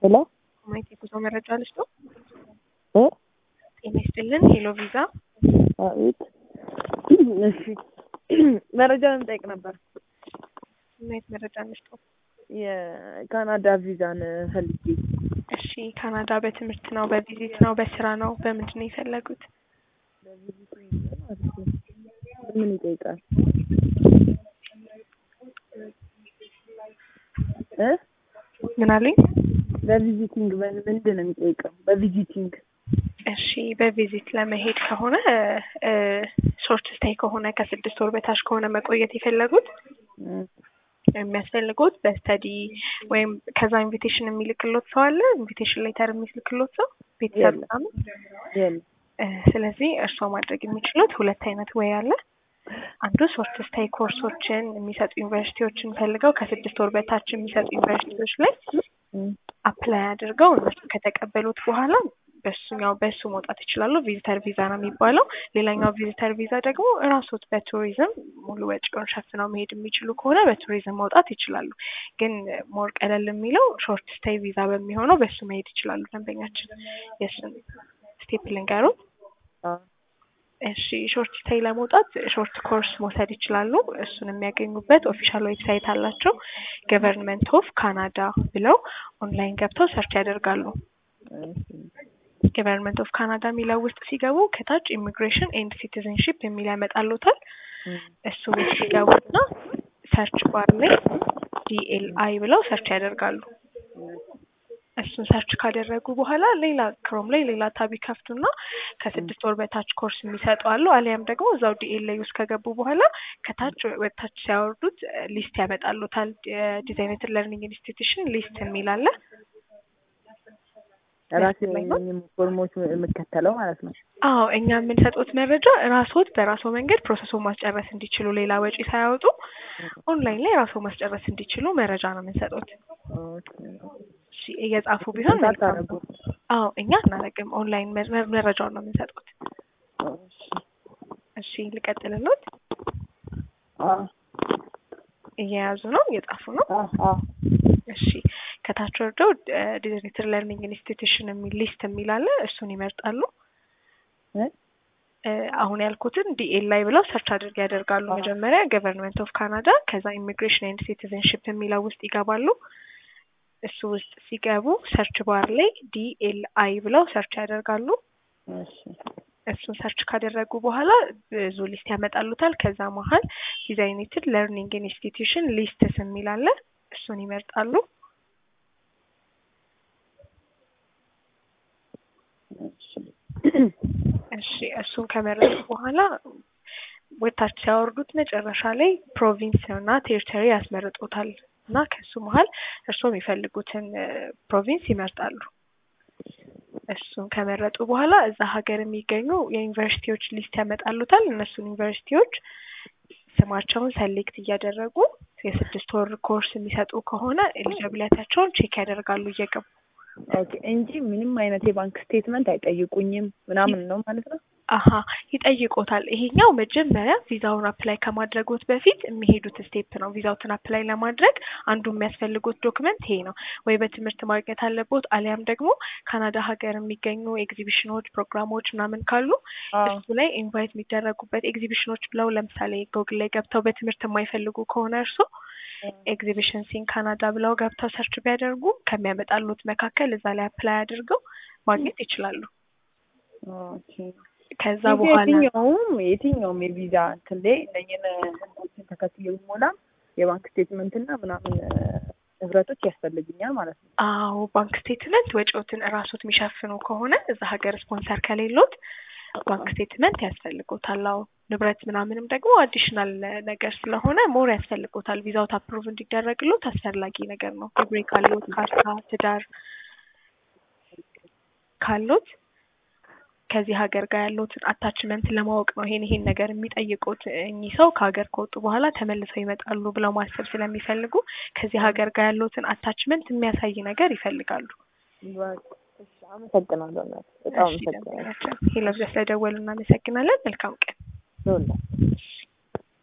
ሄሎ ማየት የጉዞ መረጃ ልጅ ነው። እ ጤና ይስጥልን። ሄሎ ቪዛ አቤት። እሺ መረጃ ልንጠይቅ ነበር። ማየት መረጃ ልጅ ነው። የካናዳ ቪዛን ፈልጌ እሺ ካናዳ በትምህርት ነው፣ በቪዚት ነው፣ በስራ ነው፣ በምንድን ነው የፈለጉት? ምን ይጠይቃል? እ ምን አለኝ? በቪዚቲንግ ምንድን ነው የሚጠይቀው? በቪዚቲንግ እሺ በቪዚት ለመሄድ ከሆነ ሾርት ስታይ ከሆነ ከስድስት ወር በታች ከሆነ መቆየት የፈለጉት የሚያስፈልጉት በስተዲ ወይም ከዛ ኢንቪቴሽን የሚልክሎት ሰው አለ። ኢንቪቴሽን ሌተር የሚልክሎት ሰው ቤተሰብ የለም። ምናምን። የለም። እ ስለዚህ እርስዎ ማድረግ የሚችሉት ሁለት አይነት ወይ አለ። አንዱ ሾርት ስታይ ኮርሶችን የሚሰጡ ዩኒቨርሲቲዎችን ፈልገው ከስድስት ወር በታች የሚሰጡ ዩኒቨርሲቲዎች ላይ እም፣ አፕላይ አድርገው እነሱ ከተቀበሉት በኋላ በሱኛው በሱ መውጣት ይችላሉ። ቪዚተር ቪዛ ነው የሚባለው። ሌላኛው ቪዚተር ቪዛ ደግሞ እራሶት በቱሪዝም ሙሉ ወጪውን ሸፍነው መሄድ የሚችሉ ከሆነ በቱሪዝም መውጣት ይችላሉ። ግን ሞር ቀለል የሚለው ሾርት ስቴይ ቪዛ በሚሆነው በሱ መሄድ ይችላሉ። ደንበኛችን የእሱን ስቴፕ ልንገሩት። አ እሺ ሾርት ስቴይ ለመውጣት ሾርት ኮርስ መውሰድ ይችላሉ። እሱን የሚያገኙበት ኦፊሻል ዌብሳይት አላቸው። ገቨርንመንት ኦፍ ካናዳ ብለው ኦንላይን ገብተው ሰርች ያደርጋሉ። ገቨርንመንት ኦፍ ካናዳ የሚለው ውስጥ ሲገቡ ከታች ኢሚግሬሽን ኤንድ ሲቲዝንሺፕ የሚል ያመጣሉታል። እሱ ውስጥ ሲገቡና ሰርች ባር ላይ ዲኤልአይ ብለው ሰርች ያደርጋሉ። እሱን ሰርች ካደረጉ በኋላ ሌላ ክሮም ላይ ሌላ ታብ ይከፍቱና ከስድስት ወር በታች ኮርስ የሚሰጡ አሉ። አሊያም ደግሞ እዛው ዲኤልአይ ውስጥ ከገቡ በኋላ ከታች ወደታች ሲያወርዱት ሊስት ያመጣሉታል። ዲዛይነትድ ለርኒንግ ኢንስቲትዩሽን ሊስት የሚል አለ። ራሴ ላይ ነው? ፎርሞች የምከተለው ማለት ነው። አዎ እኛ የምንሰጡት መረጃ ራስዎት በራስዎ መንገድ ፕሮሰሱን ማስጨረስ እንዲችሉ ሌላ ወጪ ሳያወጡ ኦንላይን ላይ ራስዎ ማስጨረስ እንዲችሉ መረጃ ነው የምንሰጡት። ኦኬ። እሺ እየጻፉ ቢሆን መልካም ታረጉ። ነው። አዎ እኛ አናደርግም። ኦንላይን መ- መ- መረጃውን ነው የምንሰጡት። እሺ። እሺ ልቀጥልሎት። አ እየያዙ ነው፣ እየጻፉ ነው። አ አ እሺ ከታች ወርደው ዲዛይነትድ ለርኒንግ ኢንስቲትዩሽን የሚል ሊስት የሚል አለ። እሱን ይመርጣሉ። እ እ አሁን ያልኩትን ዲኤል ላይ ብለው ሰርች አድርግ ያደርጋሉ። አዎ። መጀመሪያ ገቨርንመንት ኦፍ ካናዳ ከዛ ኢሚግሬሽን ኤንድ ሲቲዝንሽፕ የሚለው ውስጥ ይገባሉ። እሱ ውስጥ ሲገቡ ሰርች ባር ላይ ዲኤልአይ ብለው ሰርች ያደርጋሉ። እሺ። እሱን ሰርች ካደረጉ በኋላ ብዙ ሊስት ያመጣሉታል። ከዛ መሀል ዲዛይኔትድ ለርኒንግ ኢንስቲትዩሽን ሊስትስ የሚል አለ። እሱን ይመርጣሉ። እሺ። እሺ እሱን ከመረጡ በኋላ ወታች ሲያወርዱት መጨረሻ ላይ ፕሮቪንስ እና ቴሪተሪ ያስመርጡታል እና ከሱ መሀል እርስዎ የሚፈልጉትን ፕሮቪንስ ይመርጣሉ። እሱን ከመረጡ በኋላ እዛ ሀገር የሚገኙ የዩኒቨርሲቲዎች ሊስት ያመጣሉታል። እነሱን ዩኒቨርሲቲዎች ስማቸውን ሰሌክት እያደረጉ የስድስት ወር ኮርስ የሚሰጡ ከሆነ ኤሊጂቢሊቲያቸውን ቼክ ያደርጋሉ እየገቡ ኦኬ እንጂ ምንም አይነት የባንክ ስቴትመንት አይጠይቁኝም ምናምን ነው ማለት ነው። አሀ ይጠይቆታል። ይሄኛው መጀመሪያ ቪዛውን አፕላይ ከማድረጎት በፊት የሚሄዱት ስቴፕ ነው። ቪዛውትን አፕላይ ለማድረግ አንዱ የሚያስፈልጉት ዶክመንት ይሄ ነው። ወይ በትምህርት ማግኘት አለቦት፣ አሊያም ደግሞ ካናዳ ሀገር የሚገኙ ኤግዚቢሽኖች፣ ፕሮግራሞች ምናምን ካሉ አዎ። እሱ ላይ ኢንቫይት የሚደረጉበት ኤግዚቢሽኖች ብለው ለምሳሌ ጎግል ላይ ገብተው በትምህርት የማይፈልጉ ከሆነ እርሶ ኤግዚቢሽን ሲን ካናዳ ብለው ገብተው ሰርች ቢያደርጉ ከሚያመጣሉት መካከል እዛ ላይ አፕላይ አድርገው ማግኘት ይችላሉ። ኦኬ። ከዛ እንጂ በኋላ የትኛውም የትኛውም የቪዛ እንትን ላይ እነኝን ህጎችን ተከትዬ ብሞላ የባንክ ስቴትመንት እና ምናምን ንብረቶች ያስፈልግኛል ማለት ነው። አዎ ባንክ ስቴትመንት ወጪዎትን እራሶት የሚሸፍኑ ከሆነ እዛ ሀገር ስፖንሰር ከሌሎት ባንክ ስቴትመንት ያስፈልጎታል። አዎ ንብረት ምናምንም ደግሞ አዲሽናል ነገር ስለሆነ ሞር ያስፈልጎታል። ቪዛውት አፕሩቭ እንዲደረግሎት አስፈላጊ ነገር ነው። ግብሬ ካሎት፣ ካርታ፣ ትዳር ካሎት ከዚህ ሀገር ጋር ያለውትን አታችመንት ለማወቅ ነው ይሄን ይሄን ነገር የሚጠይቁት። እኚህ ሰው ከሀገር ከወጡ በኋላ ተመልሰው ይመጣሉ ብለው ማሰብ ስለሚፈልጉ ከዚህ ሀገር ጋር ያለውትን አታችመንት የሚያሳይ ነገር ይፈልጋሉ። በቃ እሺ፣ አመሰግናለሁ እናት፣ በጣም እሺ፣ አመሰግናለሁ። ደንበኛችን ሄሎ፣ ስለደወሉ እናመሰግናለን። መልካም ቀን። ይኸውልህ